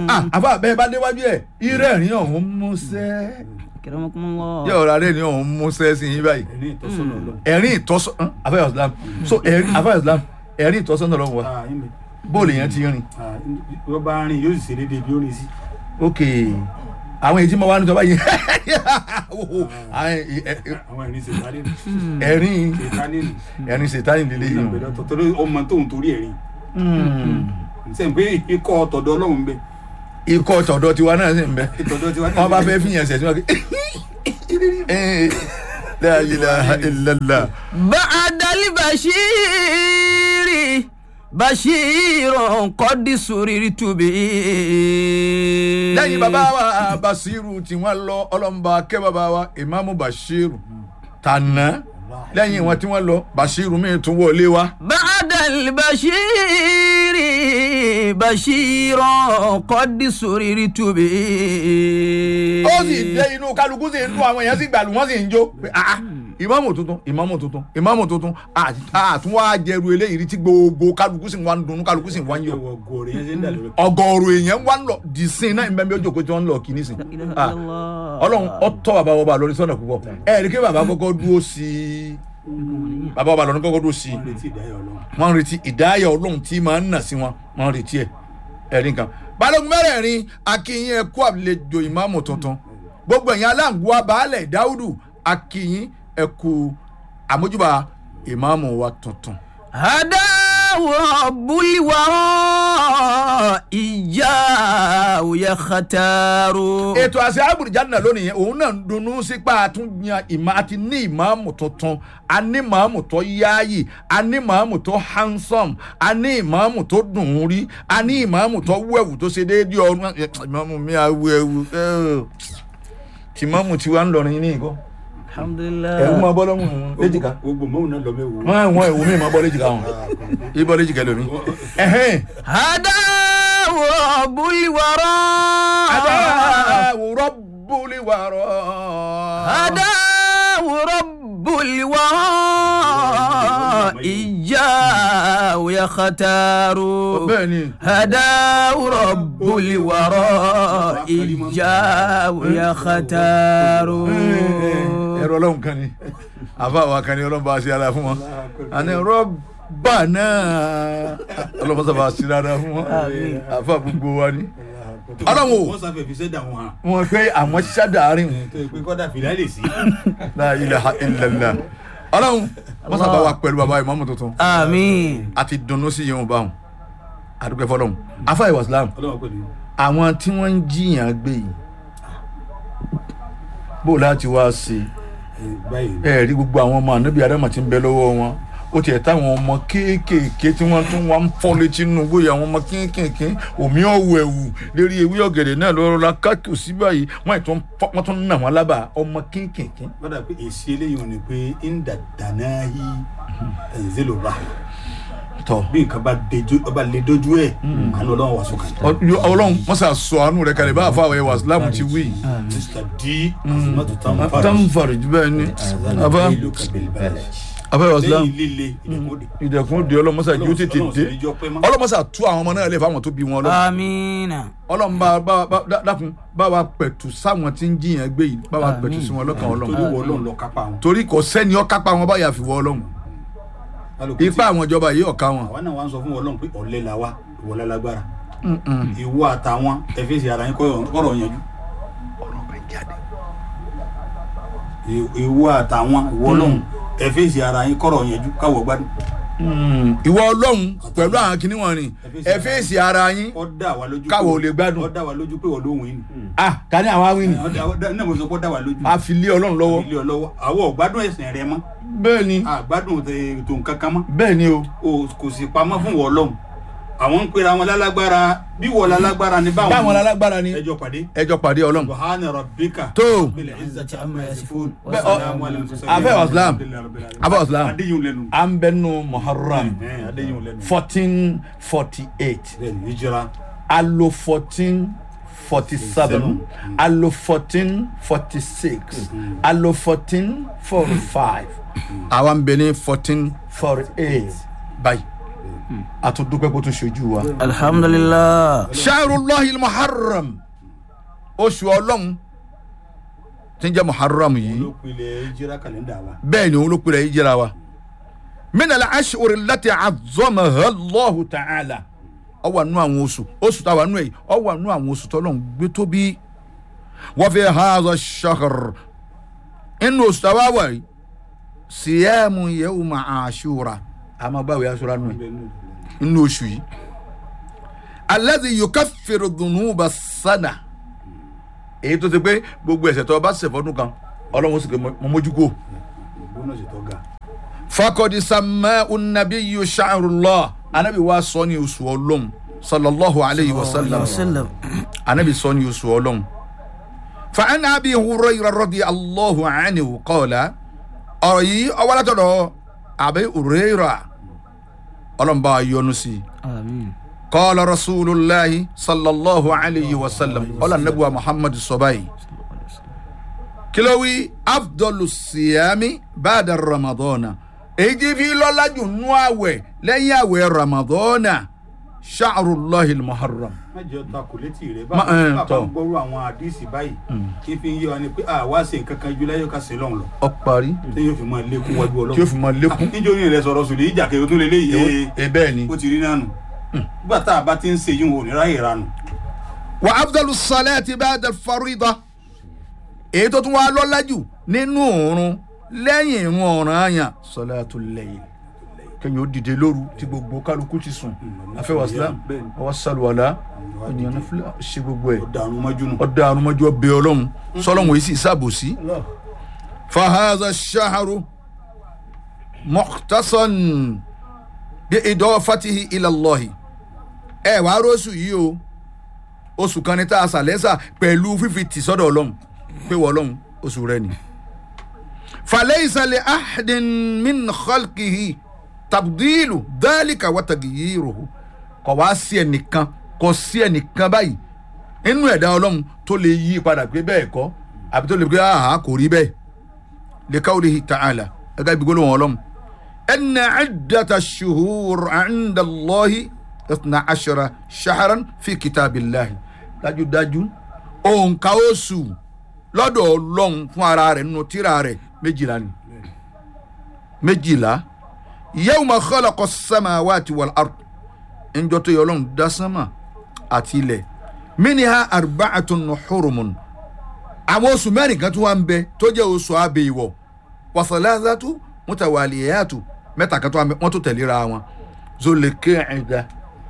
ah àfa bẹ́ẹ̀ bá déwájú ẹ̀ irẹ́rìn ọ̀hún músẹ́ Akramakumullah. yóò rà rẹ́rìn ọ̀hún músẹ́ sí yín báyìí ẹni ìtọ́sọ́nà ọlọ́run. ẹ̀rín ìtọ́sọ́ afẹ́ islam so ẹ̀rín afẹ́ islam ẹ̀rín ìtọ́sọ́nà lọ́wọ́ wa Ah, yín mi. bóòlù yẹn ti rìn Ah, wọ́n bá rìn yóò sì ṣe déédéé bí ó rìn sí. ok àwọn èyí tí mo wá ní tọ́ba yìí àwọn ẹ- ẹ- àwọn ẹ̀rín ṣètánì nù. ẹ̀rín ṣètánì nù. ẹ̀rín ṣètánì lílé yìí ìgbàgbé lọ́tọ̀ torí ọmọ tóun torí ẹ̀rín. sẹ́yìn pé ikọ̀ ọ̀tọ̀dọ̀ ọlọ́run ń bẹ. ikọ̀ tọ̀dọ̀ tiwa náà sì ń bẹ ìtọ̀dọ̀ tiwa náà wọ́n bá ń bẹ. fẹ́ fìyàn ṣẹ̀ sí wọn kí la ilaha illallah بعد البشير بشير قد سررت به lẹ́yìn bàbá wa basiru tí wọ́n lọ ọlọ́mọba kẹ́ bàbá wa imamu bashiru tànà lẹ́yìn wọn tí wọ́n lọ bashiru mi tún wọlé wa. بعد البشير بشير قد سررت به ó sì dé inú kálukú sì ń dún àwọn èèyàn sì gbàlù wọ́n sì ń jó pé ah ìmáàmù tuntun ìmáàmù tuntun ìmáàmù tuntun àtún wá jẹrù eléyìí rí tí gbogbo kálukú sì ń wá ń dunnú kálukú sì ń wá ń yọ ẹwọ gòrè yẹn ṣe ń dà lórí. ọgọrùn èèyàn wá ń lọ dìísìn náà ìbẹ́ẹ̀ bí ó jókòó tí wọ́n ń lọ kí nísìn Ah, ọlọ́run ọtọ́ bàbá wọba lórí sọ́nà púpọ̀ ẹ rí kí bàbá kọ́kọ́ dúró sí i bàbá wọba lọ́run kọ́kọ́ dúró sí i wọ́n retí ìdáyọ̀ ọlọ́run. wọ́n ń retí ìdáyà ọlọ́run tí máa ń nà sí wọn wọ́n ń retí ẹ̀ ẹ̀rí nǹkan. balógun mẹ́rẹ̀ẹ̀rin akínyìn ẹ̀kú àlejò ìmáàmù tuntun gbogbo ẹ̀yin aláǹgùwà baálẹ̀ dáúdù akínyìn ẹ̀kú àmójúbà ìmáàmù wa tuntun. هداه رب الورى إياه يختار ètò àṣẹ àbùrìjáde lónìí yẹn òun náà ń dunnú sípà àtúnyàn ìmọ̀ àti ní ìmáàmù tuntun a ní ìmáàmù tó yáàyè a ní ìmáàmù tó handsome a ní ìmáàmù tó dùn ún rí a ní ìmáàmù tó wẹ̀wù tó ṣe déédéé ọrùn ìmáàmù mi àwù ẹ̀wù tí ìmáàmù tí wàá ń lọrin ní ìkọ́ الحمد ẹ̀rù máa لله bọ́ lọ́mù léjìká gbogbo mọ́wù náà lọ mẹ́wò. wọ́n àwọn ẹ̀wù mi máa bọ́ léjìká wọn ibọ̀ léjìká lómi. ẹ̀hẹ́n هداه رب الورى adáwò rọ́bùlì wàrọ̀. هداه رب الورى إياه يختار bẹ́ẹ̀ ni. هداه رب الورى إياه يختار ẹ̀rọ ọlọ́run kan ni àfa wa kan ni ọlọ́run bá a ṣe ara fún wọn àní rọ́bà náà ọlọ́run sábà ṣe ara fún wọn àfa gbogbo wa ni Ọlọ́run o. wọ́n sáfẹ́ fi sẹ́dà wọn hàn. wọn pé àwọn ṣáàdàárín tó yẹ pé kọ́dà fìlà lè sí. la ilaha illallah ọlọ́run wọ́n sábà wà pẹ̀lú bàbá ìmọ̀mù tuntun آمين àti dunnú sí yẹn báwọn àdúgbò fọlọ́run afa ìwà islam ọlọ́run pẹ̀lú. àwọn tí wọ́n ń jiyàn gbé yìí bó láti wá sí i báyìí ẹ rí gbogbo àwọn ọmọ ànábì adama tí ń bẹ lọ́wọ́ wọn ó tiẹ̀ táwọn ọmọ kéékèèké tí wọ́n tún wá ń fọ́ létí nínú bóyá àwọn ọmọ kéékèèké omi ọ̀wọ̀ ẹ̀wù lérí ewé ọ̀gẹ̀dẹ̀ náà lọ́rọ́ la káàkiri sí báyìí wọ́n ì tún fọ́- wọ́n tún nà wọ́n lábà ọmọ kéékèèké. kọ́dà pé èsì eléyìí ò ní pé ń dàdánà yí ẹ̀ǹzẹ́lò rà tọ́ bí nǹkan bá dejú ọba lè dojú ẹ̀ àná ọlọ́run wà sókè. Ọ- ọlọ́run wọ́n sà sọ àánú rẹ̀ kalẹ̀ bá àfa àwọn ẹwà islam ti wí. mr d azumatu tamfara tamfari bẹ́ẹ̀ ni àbá ìlú kabilbalẹ̀ àfa ẹwà islam lẹ́yìn líle ìdẹ̀kùnde. ìdẹ̀kùn di ọlọ́mọsà yóò tètè dé ọlọ́mọsà tú àwọn ọmọ náà lè fáwọn tó bí wọn lọ. آمين ọlọ́run bá bá bá dá- dákun bá wa pẹ̀tù sáwọn tí ń jiyàn gbé yìí bá wa pẹ̀tù sí wọn lọ́kàn torí ọlọ́run wọ ọlọ́run lọ kápá wọn. torí kò sẹ́ni ọ́ kápá wọn báyà fi wọ ọlọ́run Kálukú ipá tí- àwọn ìjọba yìí ọ̀ka wọn. àwa náà wá ń sọ fún ọlọ́run pé ọ̀lẹ́ la wá ìwọ lálágbára ìwọ àtàwọn ẹ fèsì ara yín kọ́rọ̀ yanjú Ì- ìwọ àtàwọn ìwọ ọlọ́run ẹ fèsì ara yín kọ́rọ̀ yanjú káwọ̀ gbádùn ìwọ ọlọ́run pẹ̀lú àwọn kinní wọn ni ẹ fèsì ara yín ó dá wa lójú Káwọ̀ pé- ò lè gbádùn. ó dá wa lójú pé wọ́n lóhùn yín ni ah ká ní àwọn awìn Ó dá- ó dá- náà mo sọ pé ó dá wa lójú a fi lé ọlọ́run lọ́wọ́ ilé ọlọ́wọ́ àwọn ò gbádùn ẹ̀sìn rẹ mọ́ bẹ́ẹ̀ ni àgbádùn ètò nǹkan kan mọ́ bẹ́ẹ̀ ni o o kò sì pamọ́ fún wọ́n lọ́hùn àwọn ń pera wọn lálágbára bí wọ́n lálágbára ni báwọn báwọn alágbára ni ẹjọ́ pàdé ẹjọ́ pàdé ọlọ́run subhana rabbika tó bil izzati amma yasifun Bẹ́ẹ̀, ọ- Wassalamu ala al-mursalin. Afẹ́ Islam. Afẹ́ Islam. adéyìn lẹ́nu à ń bẹ nù muharram Ẹ̀hẹ́n, adéyìn lẹ́nu fourteen forty eight bẹ́ẹ̀ni hijira alo fourteen forty seven alo fourteen forty six alo fourteen forty five àwa ń bẹ ní fourteen forty eight báyìí a tún dúpẹ́ kó tún ṣojú wa. alhamdulillah shahrullahi muharram oṣù ọlọ́run tí ń jẹ́ muharram yìí olópinlẹ̀ jíra kàlẹ́ndà wa bẹ́ẹ̀ ni òun ló pèrè yìí jẹ́ra wa. min al-ashhur allati azzamaha Allahu ta'ala ó wà nínú àwọn oṣù oṣù táwa nù ẹ̀ ó wà nínú àwọn oṣù tọ́lọ́run gbé tóbi wa fi hadha ash-shahr inú oṣù táwa wà yìí siyamu yawma ashura àmọ́ báwo yà sọ́ra nù ẹ̀ nínú oṣù yìí alladhi yukaffiru dhunuba sana èyí tó ti pé gbogbo ẹ̀ṣẹ̀ tó o bá ṣẹ̀ fọ́dún kan ọlọ́run sì pé mo mójú kó bónọ́sì tó ga fakọdi sama unabiyu sha'rullah anabi wa sọ ní oṣù ọlọ́run sallallahu alayhi wa sallam wasallam anabi sọ ní oṣù ọlọ́run fa an abi hurayra radi allahu anhu qala ọ̀rọ̀ yìí ọwọ́ látọ̀dọ̀ abi hurayra ọlọ́run bá a yọ́nú sí i amin qala rasulillahi sallallahu alayhi wa sallam ọlọ́run anabi wa muhammad sọ báyìí kilowi afdolu siyami baada ramadana èyí tí fi lọ́lá jù nú àwẹ̀ lẹ́yìn àwẹ̀ ramadana sha'rullahi muharram. má jẹ́ ọta kò létí rẹ̀ Ma- bá eh, bá tọ́. ń gbọ́rú àwọn àdìsí báyìí kí fi ń yé wa ni pé àwa ṣe nǹkan kan ju láyé ká ṣe lọ́hùn lọ ọ parí tí yóò fi máa lékún wájú ọlọ́run tí ó fi máa lékún. níjó ní rẹ sọ̀rọ̀ sùn lè ìjà kẹrù tó lé léyìí ẹ bẹ́ẹ̀ ni. ó ti rí nánu nígbà tá a bá ti ń ṣe yín wò ní ráyè ranu wa afdalu salati baada farida èyí tó tún wá lọ́lá jù nínú òórùn lẹ́yìn ìrun ọ̀ranyàn salatu layl kẹ́yìn ó dìde lóru tí gbogbo kálukú ti sùn afẹ́wà islam Bẹ́ẹ̀ ni. ọwọ́ sálùwàlá ènìyàn náà fúlẹ̀ ṣe gbogbo ẹ̀ ó dànù mọ́jú nù. ọdọ àrùnmọjọ bẹ ọlọ́run sọlọ́run èyí sì ṣàbòsí. fahaza shaharu mukhtasan bí idafatihi ila Allahi ẹ wàá rọ́ọ̀sù yìí o oṣù kan ní tá a sàlẹ́sà pẹ̀lú fífi tì sọ́dọ̀ ọlọ́run pé wọ́n ọlọ́run oṣù rẹ ni. falaysa li ahadin min khalqihi tabdilu dhalika wa tagyiruhu kò wá sí ẹnìkan kò sí ẹnìkan báyìí inú ẹ̀dá ọlọ́run tó lè yí padà pé bẹ́ẹ̀ kọ́ àbí tó lè pé àhà kò rí bẹ́ẹ̀ li qawlihi ta'ala ẹ̀ka ibi gbólóhùn ọlọ́run inna iddata shuhur 'inda Allahi ithna ashara shahran fi kitabillahi dájúdájú òǹkà oṣù lọ́dọ̀ ọlọ́run fún ara rẹ̀ nínú tírà rẹ̀ méjìlá ni méjìlá yawma khalaqa as-samawati wal ard ńjọ́ tó yẹ ọlọ́run dá sánmà àti ilẹ̀ miniha arba'atun hurumun àwọn oṣù mẹ́rin kan tó wà ń bẹ tó jẹ́ oṣù abẹ́ ìwọ̀ wa thalathatu mutawaliyatu mẹ́ta kan tó wà ń bẹ wọ́n tó tẹ̀léra wọn Zulqa'da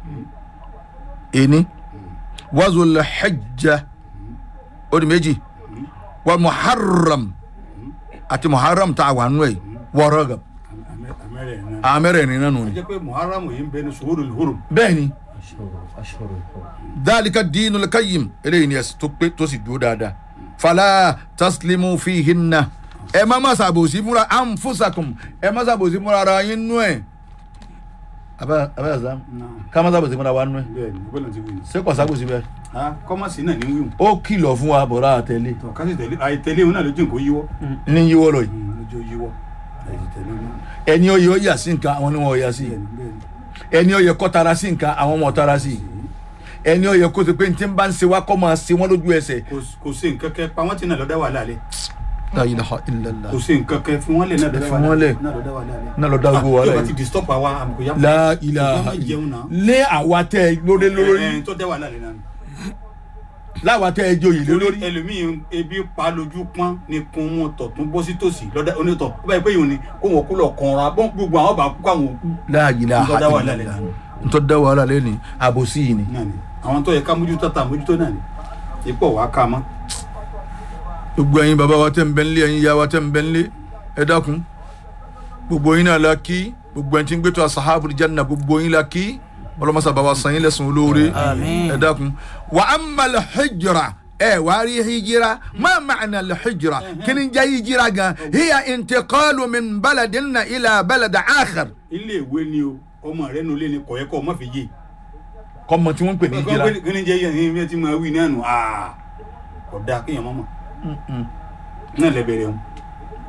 ení wa Zulhijja ó di méjì wa Muharram àti Muharram tá a wà nù ẹ̀ wa Rajab amẹ́rẹ̀ náà. àmẹ́rẹ̀ẹ́rin náà nù a ni. jẹ́ pé muharram yìí ń bẹ ní suhurul hurum. bẹ́ẹ̀ ni dhalika dinul qayyim eléyìí ni ẹ̀sìn tó pé tó sì dúró dáadáa fala taslimu fihinna ẹ má má ṣàbòsí fúnra anfusakum ẹ má ṣàbòsí fúnra ara yín nú ẹ̀ abẹ́ abẹ́ ẹ̀sán ká má ṣàbòsí fúnra wa nú ẹ̀ bẹ́ẹ̀ ni bọ́lá ti wí ni. ṣé kò ṣàbòsí bẹ́ẹ̀ ah kọ́mọ̀sì náà ní wíwù. ó kìlọ̀ fún wa bọ̀rọ̀ àtẹ̀lé tọ́ kásì tẹ̀lé àìtẹ̀lé òun náà lójú nǹkan yíwọ́. ní yíwọ́ lọ yìí lójú yíwọ́ àìtẹ̀lé òun náà. ẹni ó yẹ ó yà sí nǹkan àwọn ni wọn ò yà sí bẹ́ẹ̀ ni bẹ́ẹ̀ ni. ẹni ó yẹ kó tara sí nǹkan àwọn ọmọ tara sí ẹni ó yẹ kó ti pé ní tí ń bá ń ṣe wá kó máa ṣe wọ́n lójú ẹsẹ̀ Kò- kò sí nǹkan kẹ pa wọ́n ti náà lọ́dá wà lálẹ́ la ilaha illallah kò sí nǹkan kẹ fún wọn lè náà lọ́dá Ẹ wà fi wọ́n lẹ̀. lálẹ́ náà lọ́dá wà lálẹ́. náà lọ dá gbogbo wa Ah, tí o bá láyé. ti disturb àwa àmukò yá. la ilaha Ìjọba jẹun náà. lé àwa tẹ ẹ lórí lórí ẹ ẹ tó dá wà lálẹ́ náà. láwa tẹ ẹ joyè lé lórí lórí ẹlòmíì ebi pa lójú pọ́n ni kun wọn tọ̀tún bọ́ sí tòsí lọ́dá onítọ̀ ó báyìí pé yòó ni kó wọn kú lọ kànra bọ́n gbogbo àwọn bá kú káwọn kú. la ilaha Ntọ́ dá wàhálà illallah lẹ́nu. ntọ́ da wàhálà lẹ́ni àbòsí yìí ni náà ni àwọn tó yẹ ká mójútó ta mójútó náà ni ipò wàá ká mọ́. gbogbo ẹ̀yin bàbá wa tẹ́ ń bẹ nílé ẹ̀yin ìyá wa tẹ́ ń bẹ nílé ẹ dákun gbogbo yín náà la kí gbogbo ẹni tí ń gbé tó asahabu janna gbogbo yín la kí ọlọmọsà bàbá san yín lẹ́sùn olóore Àmín. ẹ dákun wa amma al-hijra ẹ wà á rí hijira ma ma'na al-hijra kí ni jẹ́ hijira gan hiya intiqalu min baladin ila balad akhar ilé ìwé ni o ọmọ rẹ nulẹ̀ ni kọ̀yẹ́ kọ́ ọmọ fi yé. kọ́mọ tí wọ́n ń pè ní hijira kí ni jẹ́ yẹn ní bí ẹ ti máa wí náà nù aa kò dáa kéèyàn mọ́ mọ́ náà lẹ bẹ̀rẹ̀ wọn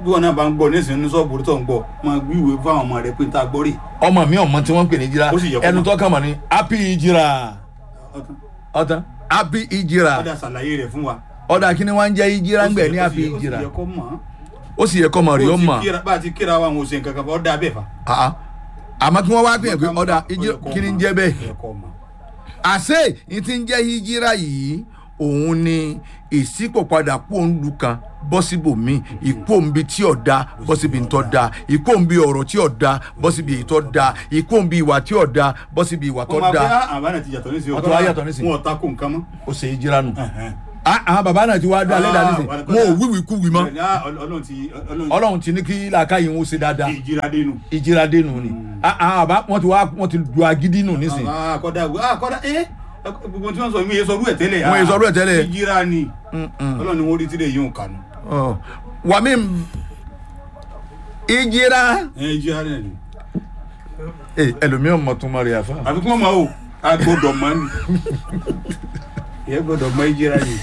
bí wọn náà bá ń gbọ́ nísìnyí ní sọ́ọ̀bù tó ń gbọ́ máa gbíwèé fáwọn ọmọ rẹ pé tá a gbọ́ rè ọmọ mi ọmọ tí wọ́n ń pè ní jíra Ó sì yẹ kó ẹnu mọ̀. tó kàn mọ́ ni happy ìjìrà ọtún ọ̀tán happy ìjìrà ọdà ṣàlàyé rẹ fún wa. ọ̀dà kí ni wọ́n ń jẹ́ ìjìrà ń gbẹ̀ ní Ó sì happy yẹ- ó sì ìjìrà yẹ kó mọ̀ ọ́. ó sì yẹ kọ́ mọ̀ rí ó Bó ti mọ̀ kíra- bá a ti kíra wa àwọn òsè nǹkan kan fọ́ dá bẹ́ẹ̀ fa. àá àmọ́ kí wọ́n wá gbìyànjú pé ọ̀dà ìjìrà kí ni ń jẹ́ bẹ́ẹ̀ Ó yẹ kó mọ̀. àṣé ní ti ń jẹ́ hijira yìí òun ni ìṣípòpadà kú òǹlu kan bọ́ síbòmí ìkú òǹbi tí ò da bọ́ síbi ń tọ́ da ìkú òǹbi ọ̀rọ̀ tí ò da bọ́ síbi èyí tó da ìkú òǹbi ìwà tí ò da bọ́ síbi ìwà tó wọ́n máa da fẹ́ àbánà ti yàtọ̀ nísìnyí. Wọ́n ti wá yàtọ̀ nísìnyí. wọn ò ta kó nǹkan mọ́. ó ṣe hijira nù. Ẹ̀hẹ́n. Ah, àwọn bàbá náà ti wá dá lẹ́dàá nísìnyí wà á wọn ò wíwì kú wì mọ́ Bẹ́ẹ̀ni, ah, Ọl- Ọlọ́run ti Ọlọ́run ọlọ́run ti ní kí làákàyè ń ṣe dáadáa ti ìjìra dénú. ìjìra dénú ni Ah, àwọn bàbá wọn ti wá wọn ti du agídí nù nísìnyí Ah, kọ́dà ah, kọ́dà ẹ́ gbogbo tí wọ́n sọ mi yé sọrú ẹ̀ tẹ́lẹ̀. Wọ́n yé sọrú ẹ̀ tẹ́lẹ̀. ìjìra ni Mm-mm. Ọlọ́run ni wọ́n rí tílé yìí ń kànú. Ọ. wàmí ìjìra ẹ ìjìra rẹ̀ ni. Eh, ẹlòmíràn mọ̀ tún mọ̀ rí àfa. àfi kí wọ́n máa wò a gbọ́dọ̀ mọ́ ni. ìyẹn gbọ́dọ̀ mọ ìjìra ni.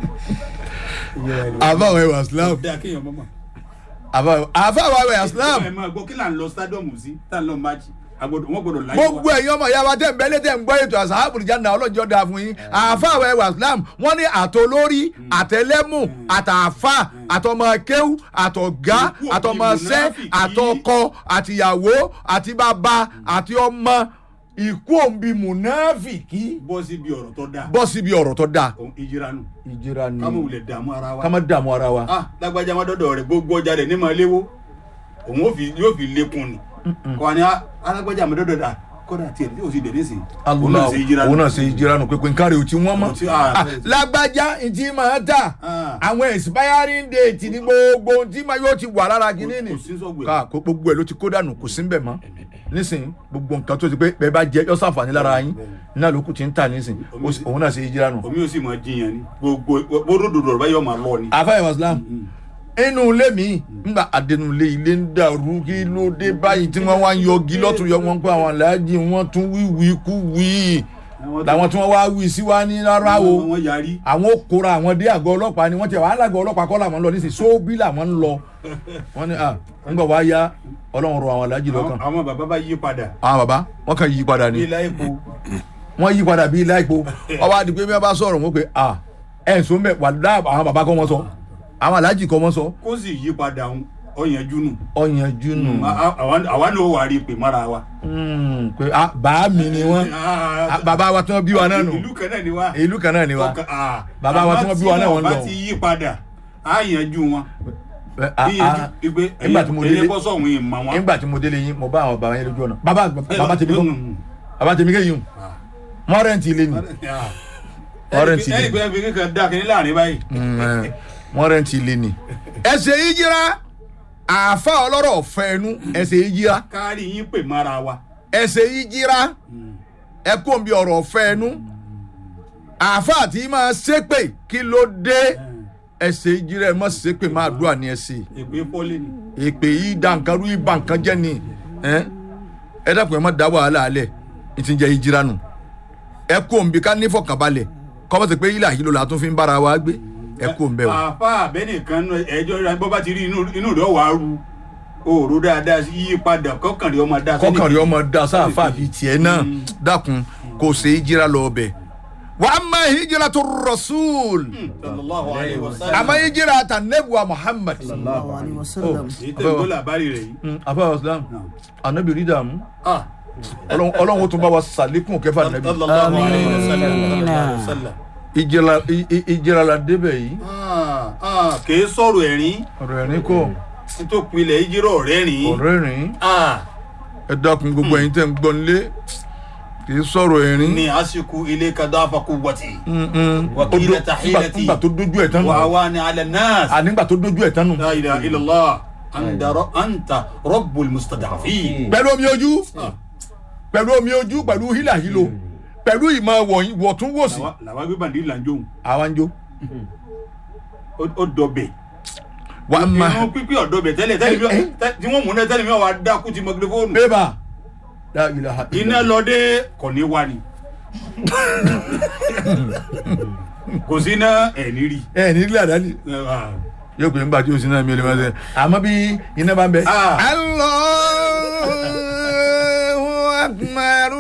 Ìjìra ni. àbáwọ̀ ẹwà islam Dáa kéèyàn mọ́ mọ́. àbáwọ̀ àbáwọ̀ ẹwà islam ẹ máa gbọ́ kí là ń lọ stadium sí tá à ń lọ match agbọ́dọ̀ wọ́n gbọ́dọ̀ láyé gbogbo ẹ̀yin ọmọ ìyá wa tẹ̀ ń bẹ́lẹ̀ tẹ̀ ń gbọ́ ètò àṣàbùrù jáde ọlọ́jọ́ dáa fún yín àfáàwọ̀ ẹwà islam wọ́n ní àtolórí àtẹlẹ́mù àtàfà àtọmọkéwù àtọ̀gá Ikú òbí àtọmọṣẹ́ mùnáfìkì. àtọkọ àtìyàwó àti bàbá àti ọmọ ikú òǹbí mùnáfìkì bọ́ síbi ọ̀rọ̀ tó dáa bọ́ síbi ọ̀rọ̀ tó dáa. Òun ìjìra nù ìjìra ni ká mọ̀ wulẹ̀ dààmú ara wa. ká má dààmú ara wa. ah lágbájá má dọ́dọ̀ rẹ̀ gbogbo ọjà rẹ̀ ní máa léwó òun ó fi yóò fi lékun ni kọ́ wa ni ah, alágbájá má dọ́dọ̀ rẹ̀ kódà tiẹ̀ tí o sì dẹ̀ nísìnyí òun náà Allah ṣe ìjìra òun nù. náà ṣe ìjìra nù pépé nkárí ò tí wọ́n mọ́ Kò tí- ah, Ah, lágbájá ìtì máa tà Ah. àwọn expiring date ní gbogbo ohun tí máa yóò ti wà lára kínní ni kò sí sọ́gbẹ̀. ká kó gbogbo ẹ̀ ló ti kó dànù kò sí ń bẹ̀ mọ́ nísìnyí gbogbo nǹkan tó ti pé bẹ́ẹ̀ bá jẹ́ yọ sàǹfààní lára yín náà ló kù ti ń tà nísìnyí ó sì- òun náà ṣe ìjìra nù. omi ò sì máa jiyàn ni gbogbo bóródòdò rẹ̀ báyọ̀ máa lọ ni. àfáà islam inú ilé mi ńgbà àdẹnulé ilé ń dàrú kí ló dé báyìí tí wọ́n wá ń yọgi lọ́tún yọ wọn pé àwọn aláàjì wọn tún wíwí kú wí làwọn tí wọ́n wá wí sí wa ní rárá o wọ́n yarí. àwọn ó kóra àwọn dé àgọ́ ọlọ́pàá ni wọ́n ti wàhálà àgọ́ ọlọ́pàá kọ́ làwọn ń lọ nísìnyí sóbí làwọn ń lọ wọ́n ní à ńgbà wá yá ọlọ́run rọ àwọn aláàjì lọ́kàn Àwọn- àwọn bàbá bá yí padà àwọn bàbá wọ́n kàn yí padà ni ní ilá epo wọ́n yí padà bíi láìpo ọba àti pé bí wọ́n bá sọ̀rọ̀ wọn pé à ẹ̀ ń sọ mẹ́ wà dá àwọn bàbá kọ́ wọn sọ àwọn aláàjì kọ́ wọn sọ kó sì yí padà ń ọ̀yànjú nù. ọ̀yànjú nù A- a- àwa àwa náà wà rí pè mọ́ra wa. Mm, pé ah, bàá mi ni wọ́n Ah, bàbá wa tí wọ́n bí wa náà nù ìlú kan náà ni wa. ìlú kan náà ni wa Ọkàn- ah, Bàbá wa tí wọ́n bí wa náà wọ́n àmọ́ tí lọ. wọ́n bá ti yí padà á yanjú wọn. Eh, ah, bí ah, yanjú igbe nígbà tí mo délé ẹyẹ bọ́ sọ̀hún yìí mọ̀ wọn. nígbà tí mo délé yín mo bá àwọn bàbá yẹn lójú ọ̀nà bàbá bàbá tèmi kọ́ Mm. bàbá tèmi kéyìn o wọ́n rẹ́ǹtì ilé ni Ah. Ọ̀rẹ́ ẹnì ti pé dé. ẹnì pé ẹnì kan dá kínní láàrin báyìí. Mm, eh, wọ́n rẹ́ǹtì ilé ni. ẹsẹ̀ yìí jíra àáfà ọlọ́rọ̀ fẹ́ẹ́nu ẹsẹ̀ yìí jíra kárí yín pè mọ́ra wa. ẹsẹ̀ yìí jíra ẹkún bí ọ̀rọ̀ fẹ́ẹ́nu àáfà tí máa ṣépè kí ló dé ẹsẹ̀ yìí jíra ẹ má ṣépè máa dúà ní ẹsẹ̀ èpè pọ́lì ni. èpè yìí da nǹkan rú ibà nǹkan jẹ́ ni ẹ ẹ dàpọ̀ ẹ má da wàhálà alẹ̀ ní ti ń jẹ́ ìjìra nù ẹ kó òǹbí ká nífọ̀kànbalẹ̀ kọ́mọ́sí pé ilé àyílò la tún fi ń bára wa gbé ẹ kó òǹbẹ o. àfa àbẹ́nìkan náà ẹjọ́ rẹ̀ bọ́ bá ti rí inú inú rẹ̀ wàá ru òòró dáadáa sí yí padà kọ́kànlé ọmọ dáa sẹ́ni kọkànrí kejì. ọmọ da sáfà bíi tiẹ̀ náà dákun kò ṣe ìjìra lọ ọbẹ̀ wà á má ìjìra tó rasul sallallahu alayhi wa sallam. àmọ́ ìjìra ta nebuwa muhammad. sallallahu alaihi wasallam. èyí tẹ̀ ń gbọ́ làbárí rẹ̀ yìí. àbá islam anabi rí dààmú ah Ọlọ́run Ọlọ́run ó tún bá wa sàlékún kẹfà nàbí sallallahu alayhi wa sallam. Amiina. sallallahu alayhi wa sallam. ìjìra ì- ì- ìjìra la débẹ̀ yìí Ah, ah, kìí sọ̀rọ̀ ẹ̀rín ọ̀rọ̀ ẹ̀rín kọ́ tó pilẹ̀ ìjírọ̀ ọ̀rẹ́ rìn. ọ̀rọ̀ ẹ̀rín Ah, ẹ dákun gbogbo ẹ̀yin tẹ́ ń gbọ́ nílé kì í sọ̀rọ̀ ẹ̀rín. ni àsìkò ilé kadà afaku wọ̀tì. Mm-mm. Wakila Ó dó- tahiyati. nígbà tó dójú ẹ̀ tán nù wà á wá ní alẹ́ náà. à nígbà tó dójú ẹ̀ tán nù. la ilaha illallah anta ro- anta rabbul mustada'afin. pẹ̀lú omi ojú pẹ̀lú omi ojú pẹ̀lú hílàhílo pẹ̀lú ìmọ̀ wọ̀nyí wọ̀túnwòsì làwa làwa gbé bàndí lànjọ́ àwa ń jó. ó dọ̀bẹ̀. wà á ma inú pípé ọ̀dọ̀bẹ̀ tẹ́lẹ̀ tẹ́lẹ̀ mi Eh, tẹ́- tí wọ́n mú náà tẹ́lẹ̀ mi wà á dákú ti mọ́gílẹ́fóònù. bébà la ilaha iná lọ́dẹ kò ní wá ni. kò sí iná ẹ̀ ní rí. ẹ ní ilé àdáni yóò pè nígbà tí o sì náà mi ò lè máa ṣe àmọ́ bí iná bá ń bẹ. Ah. Allahu akbar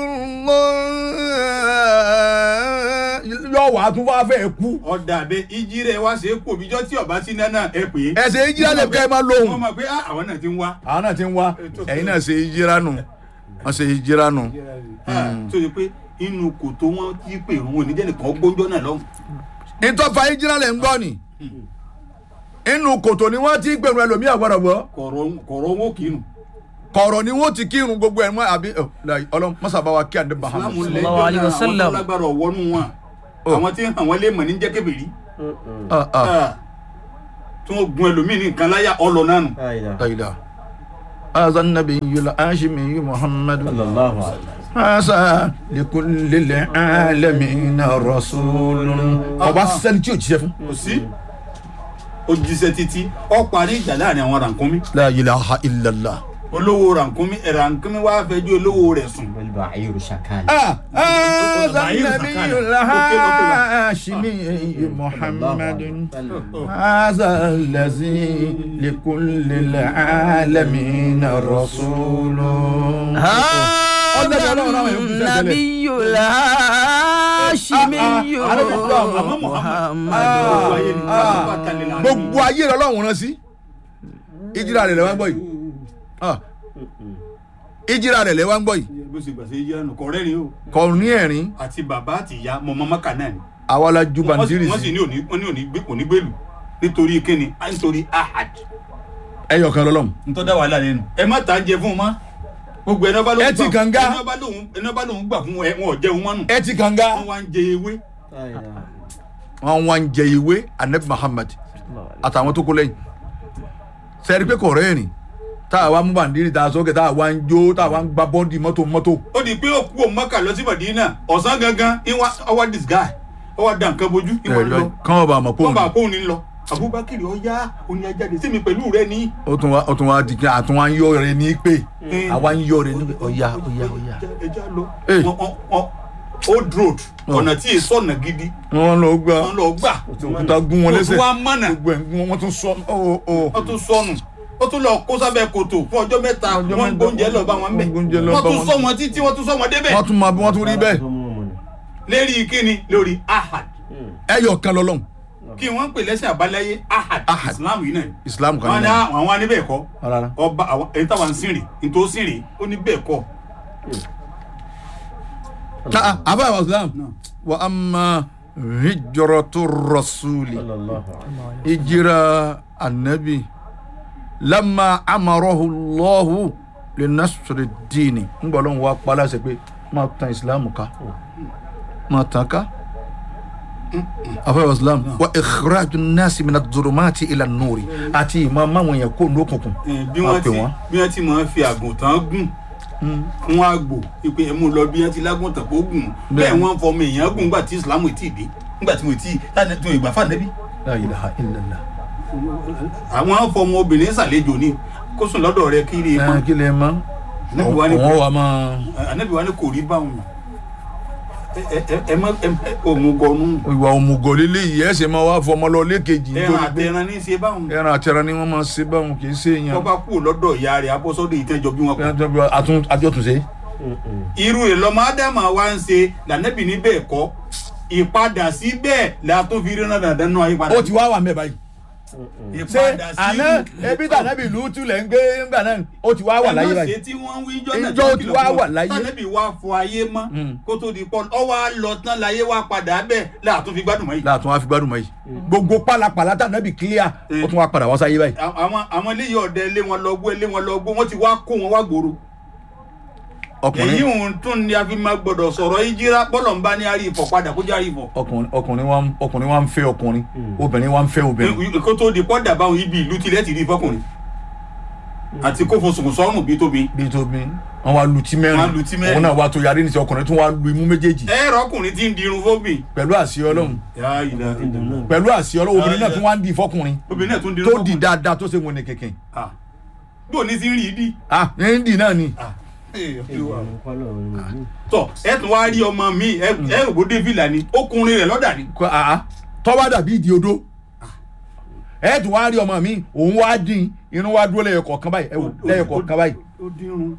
Allah. yóò wá tún wá fẹ́ kú. ọ̀dà bẹ ìjì rẹ̀ wá ṣe é pò bíjọ́ tí ọba sí náà ẹ pè é. ẹsẹ̀ ìjìlá lè kẹ́ ẹ máa wọ́n lóhùn. mọ̀ pé ah, àwọn náà ti ń wá. àwọn náà ti ń wá ẹ̀yin náà ṣe ìjìlá nù wọ́n ṣe ìjìlá nù. Ah, tó yẹ pé inú kòtò wọn ti pè òun ò ní jẹ́ nìkan gbóńjọ́ náà lọ́hùn. ìtọ́fà ìjìlá lè ń gbọ́ ni inú kòtò ni wọ́n ti gbẹ̀rù ẹlòmíà gbọ́dọ̀ gbọ́ kọ̀rọ̀ kọ̀rọ̀ owó kìínu. kọ̀rọ̀ ni wọ́n ti kírun gbogbo ẹ̀ mọ́ àbí ọlọ́run mọ́sàbáwa kí àdé bahama. Ìsìlámù Sallallahu alaihi lẹ́jọ́ náà àwọn wasallam. tó lágbára ọ̀wọ́nú wọn. Oh. àwọn tí ń hàn wọ́n lé mọ̀ ní jẹ́ kébèrè. Ah, ah. Ah, tí wọ́n gun ẹlòmíì ní nǹkan láyà ọlọ náà nù. قيلا هذا النبي الهاشمي محمد sallallahu alaihi هذا لكل العالمين رسول ọba sẹni tí o jíṣẹ́ fún. kò sí ó jíṣẹ́ títí ó parí ìjà láàrin àwọn rànkúnmí la ilaha illallah. olówó rànkúnmí rànkúnmí wàá fẹjọ́ olówó rẹ̀ sùn. wal ba'iru shakal هذا النبي الهاشمي محمد هذا الذي لكل العالمين رسول هذا النبي الهاشمي محمد gbogbo ayé rẹ lọ́wọ́n rán sí ìjìrà rẹ̀ lẹ́wọ́n gbọ́ yìí Ah. ìjìrà rẹ̀ lẹ́wọ́n gbọ́ yìí bó ṣe gbàṣẹ yíyá nù kọ̀ọ̀rẹ́ ni o kò ní ẹ̀rín àti bàbá àti ìyá mọ̀mọ́ mọ́kà náà ni. àwa la ju wọ́n sì bàǹtírì wọ́n sì sí ní òní wọ́n ní òní gbé òní gbèlú nítorí kíni á nítorí ahad. ẹyọ kan lọ́lọ́mù. ntọ́ da wàhálà lẹ́nu. ẹ má ta jẹ fún un mọ́ gbogbo ẹni ọba lóhùn Ẹ ti kànga. ẹni ọba lóhùn ẹni ọba lóhùn gbà fún ẹ wọn ò jẹun mọ́nù. ẹ ti kànga wọ́n wá ń jẹ ewé. wọn wá ń jẹ ìwé anabi muhammad àtàwọn tó kó lẹ́yìn sẹ́ẹ̀rí pé kò rẹ́ẹ̀rìn tá a wá mú bàǹdírì tá a sókè tá a wá ń jó tá a wá ń gba bọ́ǹdì mọ́tò mọ́tò ó di pé ó kú òun mọ́kà lọ sí Mádínà ọ̀sán gangan ìwà ọwọ́ this guy ọwọ́ da nǹkan bojú ìwọ lọ kán ọba àmọ́ wọ́n bá pòun kóun ní lọ Abubakar ọ̀yá òní ajáde sí mi pẹ̀lú rẹ ní. ó tún wá ó tún wá di kí àtún wá ń yọ rẹ ní pé àwa ń yọ rẹ ní pé ọ̀ya ọ̀ya ọ̀ya. ẹja lọ Eh. Wọ́n- wọ́n- wọ́n- old road ọ̀nà tí èso ọ̀nà gidi wọ́n lọ gbà wọ́n lọ gbà òkúta gún wọn lẹ́sẹ̀ wọ́n wá mọ̀nà gbogbo ẹ̀ gún wọn wọ́n tún sọ ọ́ ọ́ wọ́n tún sọnù wọ́n tún lọ kó sábẹ́ kòtò fún ọjọ́ mẹ́ta Ọjọ́ wọ́n mẹ́ta, gbóúnjẹ lọ bá wọn bẹ̀ wọ́n gbóúnjẹ lọ wọ́n bá tún wọn. sọ wọn títí wọ́n tún sọ wọn débẹ̀ wọ́n tún máa bí wọ́n tún rí bẹ́ẹ̀ lérí kíni lórí ahad ẹyọ kan lọ́lọ́run kí wọ́n ń pè lẹ́sìn àbáláyé ahad Ahad. islam yìí náà islam kan wọ́n ní ní àwọn ní bẹ́ẹ̀ kọ́ rárá ọba àwọn èyí táwọn ń sìn rè ní tó sìn rè ó ní bẹ́ẹ̀ kọ́ ká àbá àwọn islam Náà. wa amma hijratu rasuli sallallahu alaihi hijira annabi lamma amarahu allahu li nasri dini ń gbọ́ lóun wá pa láṣẹ pé máa tan islam ká máa tan ká afẹ́ islam wa ikhraju nasi mina durumati ila nuri àti ìmọ̀ máwọn èèyàn kó lókùnkùn Eh, bí Máa wọ́n pè ti wọ́n. bí wọ́n ti máa fi àgùntàn gùn fún àgbò ìpè ẹ̀mú lọ bí wọ́n ti lágùntàn kó gùn bẹ́ẹ̀ wọ́n fọmọ èèyàn gùn nígbà tí islam ò tí ì dé nígbà tí mo ti tí mo ìgbà fà nẹ́bí la ilaha illallah àwọn fọmọ obìnrin ṣàlejò ni kó sùn lọ́dọ̀ rẹ kiri ẹ mọ́ kí lè mọ Ànábì wa ní òun wà máa ànábì wa ní kò rí báwọn ẹ ẹ ẹ ẹ mọ ẹ òmùgọ̀nù ìwà òmùgọ̀ lílé yìí ẹ̀ ṣe máa wá fọmọ lọ lékejì ẹran nítorí pé àtẹran ní í ṣe báwọn ẹran àtẹran ni wọ́n máa ṣe báwọn kì í ṣe èèyàn wọ́n bá kú lọ́dọ̀ ìyá rẹ̀ abọ́sọ́dọ̀ ìtẹ́jọ bí wọ́n kú àtún àjọtúnṣe. irú rẹ̀ lọ́mọ ádámà wa ń ṣe lànàbì ní bẹ́ẹ̀ kọ́ ìpadà sí bẹ́ẹ̀ la tó fi rí náà dandan náà ìpadà ó ti wá wà mẹ́ báyìí. ṣé ìpadà sí àná ebi tànàbì ìlú tulẹ̀ ń gbé ńgbà náà ó ti wá wà láyé ẹ má ṣe báyìí. tí wọ́n ń wí jọ́ náà Ìjọ tí ti kìlọ̀ wá fún wà wọn. láyé. tànàbì wa fọ ayé mọ́ Mm. kó tó di pọ́n ọ wá lọ tán láyé wa padà bẹ́ẹ̀ láàtún fi gbádùn mọ́ yìí. láàtún wá fi gbádùn mọ́ yìí. gbogbo pálapàla tànàbì clear ó tún wá padà wá sáyé báyìí. àwọn àwọn eléyìí ọ̀dẹ lé wọn lọ gbó lé wọn lọ gbó wọ́n ti wá kó wọn wá gbòòrò. èyí ọkùnrin òun tún ni a fi máa gbọdọ̀ sọ̀rọ̀ ìjírá bọ́lọ̀ ń bá ní àrí ìfọ̀ padà kó járí ìfọ̀. ọkùnrin ọkùnrin wa ń- ọkùnrin wa ń fẹ́ ọkùnrin obìnrin wa ń fẹ́ obìnrin. kó tó di pọ́dà báwọn ibi ìlú tilẹ̀ ti rí fọkùnrin àti kó fosùn sọ́rùn bí tóbi. bí tóbi wọn wá lu tí Wọ́n mẹ́rin lu tí mẹ́rin. òun náà wá tó yarí níṣẹ́ ọkùnrin tún wá lu imú méjèèjì ẹ̀rọ ọkùnrin ti ń dirun fóbì. pẹ̀lú àṣẹ ọlọ́run Ya ilaha illallah. pẹ̀lú àṣẹ ọlọ́run obìnrin náà tún wá ń di fọkùnrin obìnrin náà tún dirun tó di fóbì. dáadáa tó ṣe wọn ní kẹ̀kẹ́. Ah. bí òní ti ń rí i dí. ah ẹni dì náà ni. Ah. Eh, Olúwa. wasallam tọ ẹ tún wá rí ọmọ mi ẹ ẹ rò bó dé fìlà ni ọkùnrin rẹ lọ́dà ni. kọ àá tọ́wá dàbí ìdí odó ẹ tún wá rí ọmọ mi òun wá dín irun wá dúró lẹ́yọ̀ kọ̀ọ̀kan báyìí ẹ wò lẹ́yọ̀ kọ̀ọ̀kan báyìí ó dínrún.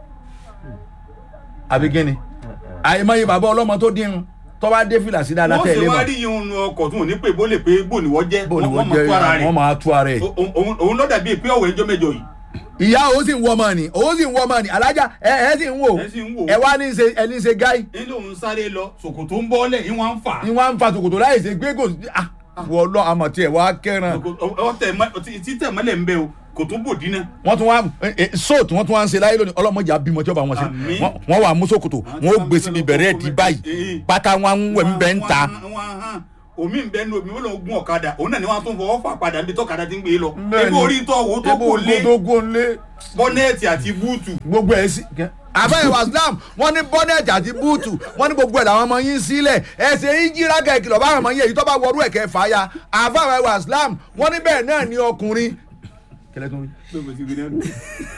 àbí gíni àìmọye bàbá ọlọ́mọ tó dín irun tó bá dé fìlà sí dáadáa wọ́n tẹ̀ ṣe lé wá mọ́ rí ihun nu ọkọ̀ tí wọ́n ní pé bó lè pé bó ni wọ́n jẹ́ bó ni wọ́n wọ́n mọ̀ tó ara jẹ́ rẹ̀ wọ́n máa tú ara ẹ̀. O- òun- òun ló dàbí pé ọ̀wẹ́ ẹjọ́ mẹ́jọ yìí ìyá òun sì ń wọ ọmọ ni òun sì ń wọ ọmọ ni alájà ẹ ẹ sì ń wò ẹ sì ń wò. ẹ wá ní ṣe ẹ ní ṣe gáì nílò òun sáré lọ ṣòkòtò ń bọ́lẹ̀ yín wọ́n ń fà á. ni wọ́n á ń fa tòkòtò láì ṣe gbé kò sí ah wọ́n lọ àmọ̀ tiẹ̀ wá kẹ́ràn ọtẹ títẹ mọ́lẹ̀ ń bẹ o kò tó bò dínà. wọ́n tún wá sóòtù wọ́n tún wá ń ṣe láyé lónìí ọlọ́mọdé àbímọ tí ó bá wọn ṣe Àmín. Wọ́n- wọ́n wà mú sókòtò wọ́n ó gbé síbi bẹ̀rẹ̀ di báyìí pátá wọn ń wẹ̀ ń bẹ́ ń ta omi ń bẹ ní omi wọn lọ gún ọ̀kadà òun náà ni wọn tún fọwọ́ fà padà níbi tọ́kadà ti ń gbé lọ. Bẹ́ẹ̀ni. ebi orí tọ́ wo tó ebo kò lé tó gún lé bọ́nẹ́ẹ̀tì àti búùtù. gbogbo ẹ̀ sí. àbẹ́ ìwà islam wọ́n ní bọ́nẹ̀tì àti búùtù wọ́n ní gbogbo ẹ̀ làwọn ọmọ yín sílẹ̀ ẹ̀sẹ̀ ìjìrá kẹ̀kìlọ̀ báwọn ọmọ yín èyí tó bá wọrú ẹ̀kẹ́ fàáya àbẹ́ ìwà islam wọ́n ní bẹ́ẹ̀ náà ní ọkùnrin. kẹlẹ́ tó ń rí.